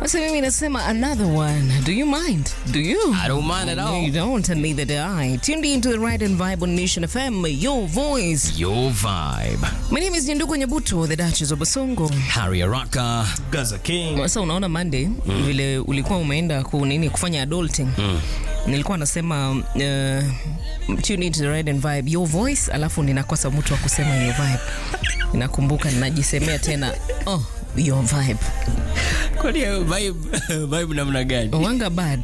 Sasa mimi nasema another one. Do you mind? Do you? I don't mind at all. You don't, and neither do I. Tuned into the right and vibe on Nation FM, your voice. Your vibe. My name is Nyanduko Nyabuto, the Duchess of Basongo. Harry Araka. Gaza King. Sasa unaona Monday vile ulikuwa umeenda ku nini kufanya adulting. Nilikuwa nasema uh, tune into the right and vibe, your voice, alafu ninakosa mtu wa kusema your vibe. Ninakumbuka ninajisemea tena, oh, your vibe. Kwani hiyo vibe vibe namna gani? Wanga bad.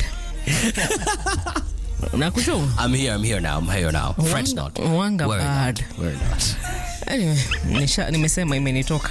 Nakujua? I'm here, I'm here now. I'm here now. French not. Wanga Worry bad. not. Worry not. Anyway, nisha, nimesema imenitoka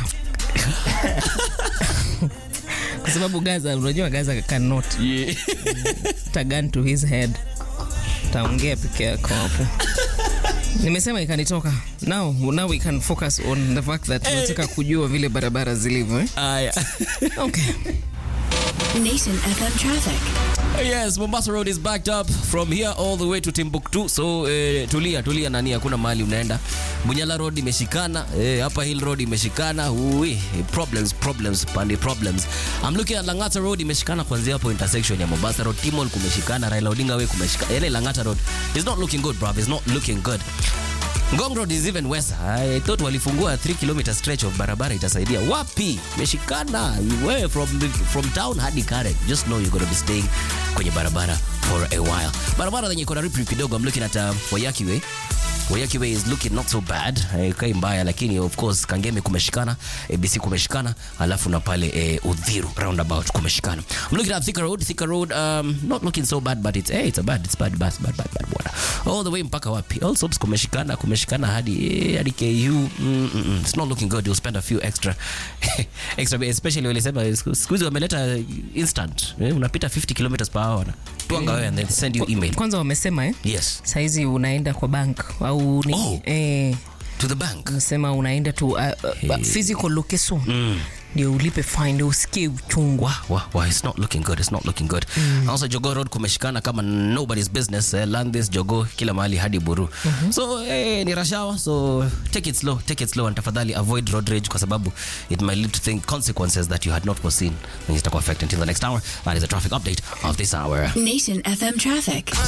kwa sababu Gaza, unajua Gaza cannot Yeah. tagan to his head, taongea peke yako hapo. Nimesema ikanitoka. Now, now we can focus on the fact that tunataka kujua vile barabara zilivyo eh? Aya. Okay. Nation FM traffic. Yes, Mombasa Road is backed up from here all the way to Timbuktu. So eh, tulia tulia nani, hakuna mahali unaenda. Bunyala Road imeshikana, eh, hapa Hill Road imeshikana. Ui, problems problems pande problems. I'm looking at Langata Road imeshikana kuanzia hapo intersection ya Mombasa Road, Timol kumeshikana, Raila Odinga Way kumeshikana. Yale Langata Road is not looking good, bruv. It's not looking good. Ngong Road is even worse. I thought walifungua 3 km stretch of barabara itasaidia. Wapi? Meshikana. Wewe from the, from town hadi Karen. Just know you're going to be staying kwenye barabara for a while. Barabara zenye iko na rip rip kidogo. I'm looking at uh, Wayaki Way. Wayaki Way is looking not so bad. Eh, kai mbaya lakini of course Kangemi kumeshikana, ABC kumeshikana, alafu na pale eh, Udhiru roundabout kumeshikana. I'm looking at Thika Road. Thika Road um, not looking so bad but it's hey, it's a bad it's bad bad bad bad bad bwana. All the way mpaka wapi? All sops kumeshikana kumeshikana hadi eh, hadi KU. Mm, mm, mm. It's not looking good. You'll spend a few extra extra especially walisema siku siku hizi wameleta instant. Eh, unapita 50 kilometers per hour. Tuanga wewe and then send you email. Kwanza wamesema eh? Yes. Saizi unaenda kwa bank au ni Oh. eh, To the bank. nasema unaenda tu uh, uh, physical location ndio ulipe fine ndio usikie uchungu. Wah, wah, wah, it's not looking good. It's not looking good. Also Jogo Road kumeshikana kama nobody's business. Eh, Landis, Jogo, kila mahali hadi Buru. So eh, ni rush hour, so take it slow, take it slow and tafadhali avoid road rage kwa sababu it might lead to think consequences that you had not foreseen. And itakuwa affect until the next hour. That is a traffic update of this hour. Nation FM traffic.